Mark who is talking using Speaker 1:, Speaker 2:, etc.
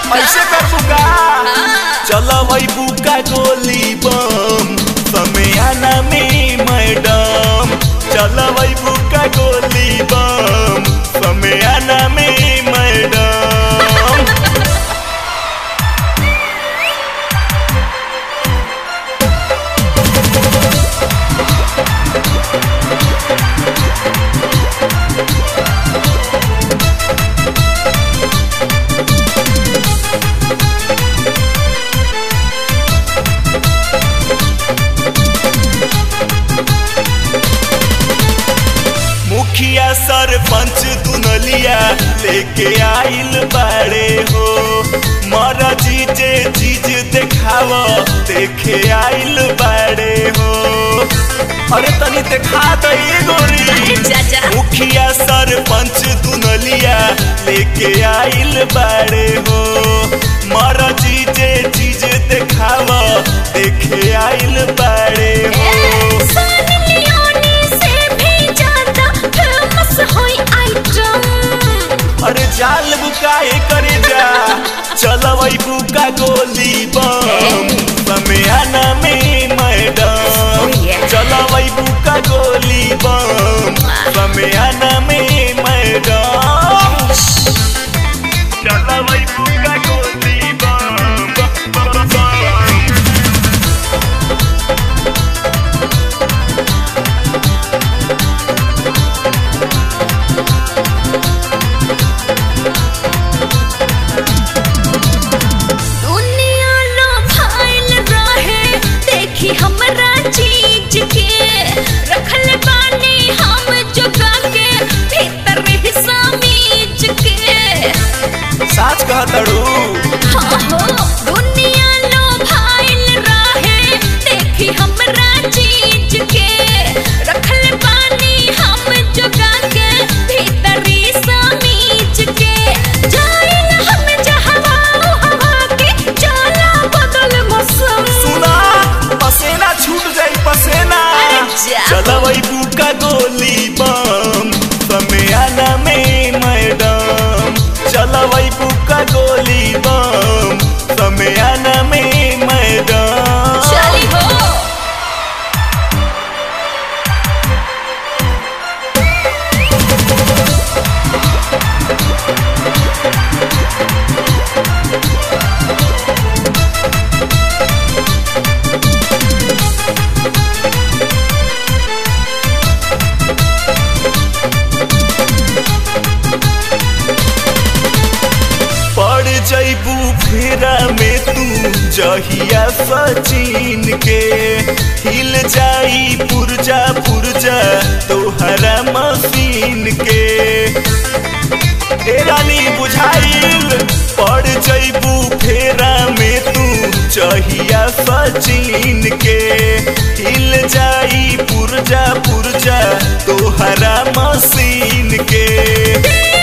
Speaker 1: ऐसे कर बुका चल वही बुका गोली बम समयाना में मैडम चल वही बुका गोली बम समयाना में मैडम मुखिया सरपंच दुनलिया लेके आइल बाड़े हो मर जीजे चीज देखाव देखे आइल बाड़े हो अरे तनी देखा दई गोरी
Speaker 2: चाचा
Speaker 1: मुखिया सरपंच दुनलिया लेके आइल बाड़े हो मर जीजे चीज देखाव देखे आइल बाड़े हो
Speaker 2: सनी लियोनी से भी ज्यादा फेमस होई आइटम
Speaker 1: अरे जाल बुकाए करे जा चलवई बुका गोली बम समयाना में मैडम
Speaker 2: Oh, yeah.
Speaker 1: चलवई बुका गोली बम समयाना में मैडम चलवई बुका गोली बम बम, बम, बम।
Speaker 2: दुनिया लो फाइल रहे देखी हमरा चीज के रखल बानी हम जुगा के भीतर हिस्सा मीज के
Speaker 1: साच कहतड़ू
Speaker 2: हाँ हो दुनिया लो फाइल रहे देखी हमरा चीज के रखल बानी हम जुगा के भीतर हिस्सा मीज के जाइल हम जहवा हवा के चला बदल मौसम
Speaker 1: सुना पसेना छूट जाई पसेना
Speaker 2: अरे जा।
Speaker 1: चलवई बुका गोली बम समयाना में मैडम चलवई बुका गोली बम समयाना में मैडम
Speaker 2: चली हो
Speaker 1: पड़ जैबू फेरा में तू जहिया सचिन के हिल जाई पुरजा पुरजा तोहरा मशीन के ए रानी बुझाइल पड़ जैबू फेरा में तू जहिया सचिन के हिल जाई पुरजा पुरजा तोहरा मशीन के